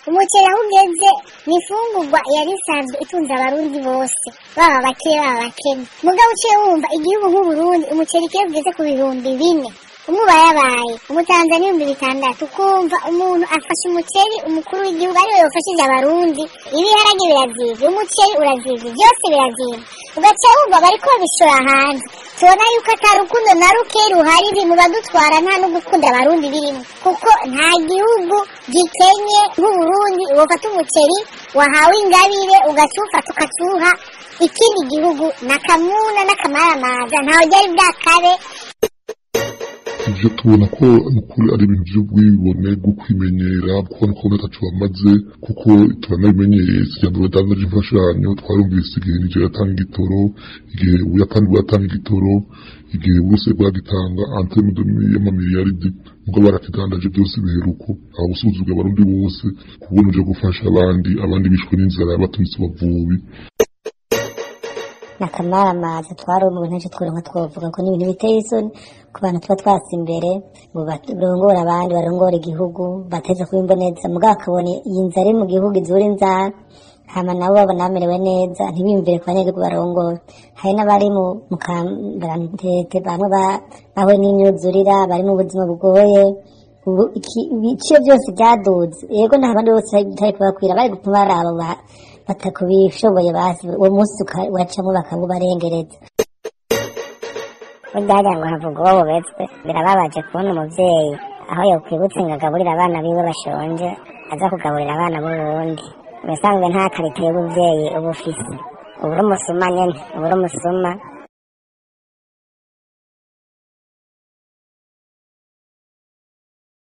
umuceri aho ugeze ni ifungurwa yari isanzwe itunze abarundi bose baba abakire baba abakene mugabo uciye wumva igihugu nk'uburundi umuceri kiyo ugeze ku bihumbi bine umuba yabaye umutanzania ibihumbi bitandatu ukumva umuntu afashe umuceri umukuru w'igihugu ariwe yafashije abarundi ibiharage birazivye umuceri urazivye byose birazivye ugaca wumva bariko babishora hanze tubona yuko ata rukundo na ruke ruhari mu badutwara nta no gukunda abarundi birimo kuko nta gihugu gikenye nk'uburundi wofata umuceri wahawe ingabire ugacuwufata ukacuha ikindi gihugu nakamuna n'akamaramaza ntawe ryari bwakabe ivyo tubona ko nukuri ari ibintu vy'ubwibone bwo kwimenyera kubona ko ataco bamaze kuko turanabimenyereye sija mbere badandaje imfashanyo twarumvise igihe nije yatanga igitoro igihe ubuyapani bwatanga igitoro igihe bwose bwagitanga anteme y'amamiliyaridi muga barakidandaje byose biheruko aho gusuzugura abarundi bose kubona uje gufasha abandi abandi bishwe n'inzara batumitse bavubi nakamaramaza twarumu ntacyo tworonka twovuga ko n'ibintu biteye isoni ku bantu tuba twatse imbere ngo barongora abandi barongora igihugu bateze kuba imboneza mugabo akabona iyi nzara iri mu gihugu izura inzara hama nabo babona bamerewe neza ntibiyumvire ku banyagihugu barongora hari n'abari mu mukambarantete bamwe bahuye n'imyuzurira bari mu buzima bugoye ubu ibiciro byose byaduze yego nta bandi bose bitari kubakwira bari gutuma baraba batakubishoboye basi uwo munsi uracamo bakabubarengereza burya ngo havuga uwo bubetswe birababaje kubona umuvyeyi aho yokwibutsa ngo agaburire abana biwe bashonje aza kugaburira abana b'uburundi mubisanzwe nta karite y'ubuvyeyi uba ufise ubura umusuma nyene ubura umusuma